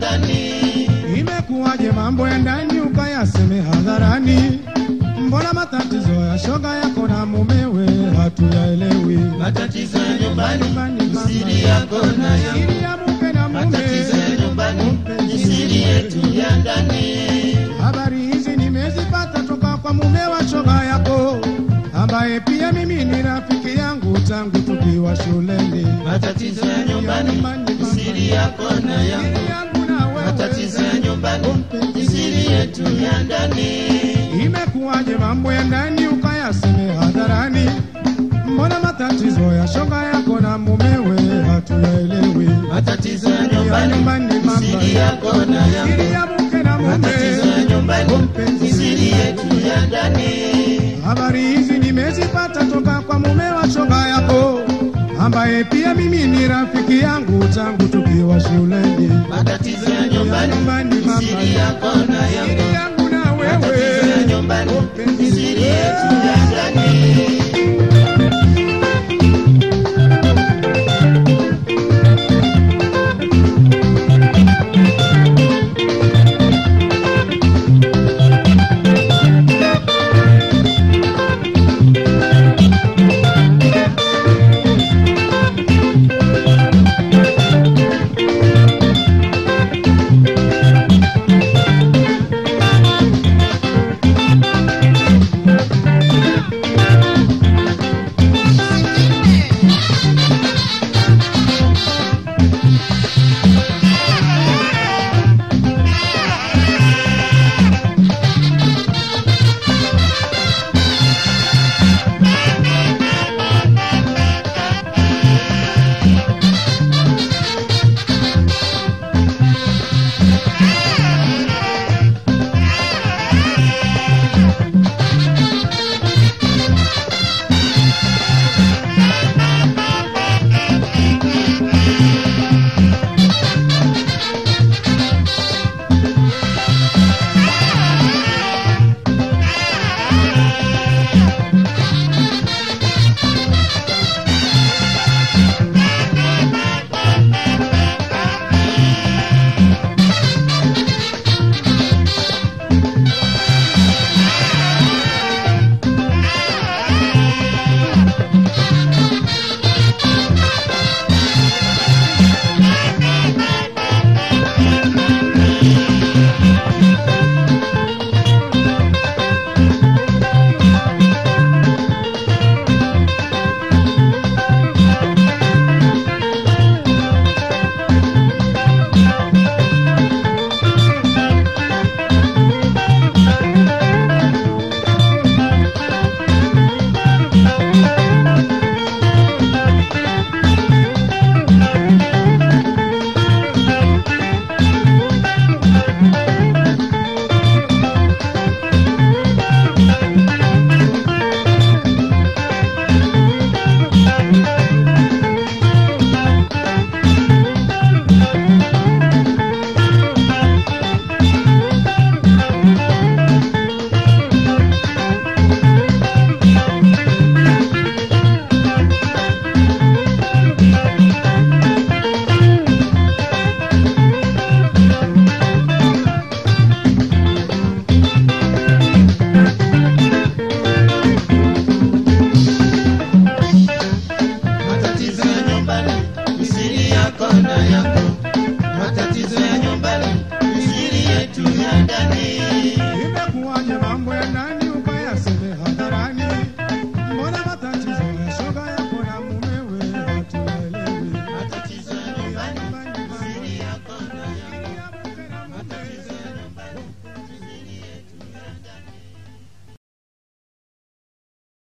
ndani. Imekuwaje mambo ya ndani ukayaseme hadharani? Mbona matatizo ya shoga yako na mumewe hatuyaelewi? Matatizo ya nyumbani Nyumbani, ni mama. siri yako na yangu. Siri ya mke na mume, Matatizo ya nyumbani ni siri yetu ya ndani. Habari hizi nimezipata toka kwa mume wa shoga yako, ambaye pia mimi ni rafiki yangu tangu tukiwa shuleni. Matatizo ya nyumbani ni siri yako na yangu. Siri yangu na wewe, Matatizo ya nyumbani ni siri yetu ya ndani. Imekuwaje mambo ya ndani ukayaseme hadharani? Mbona matatizo ya shoga yako na mumewe hatuyaelewi? Matatizo ya Ya nyumbani nyumbani ni mama, siri yako na siri yangu. ya mke na Matatizo ya mume. nyumbani ni siri yetu ya ndani. Habari hizi nimezipata toka kwa mume wa shoga yako, ambaye pia mimi ni rafiki yangu tangu tukiwa shuleni. Matatizo ya Ya nyumbani nyumbani ni mama, siri yako na yangu. siri yangu na Matatizo ya wewe. nyumbani ni siri yetu ya ndani.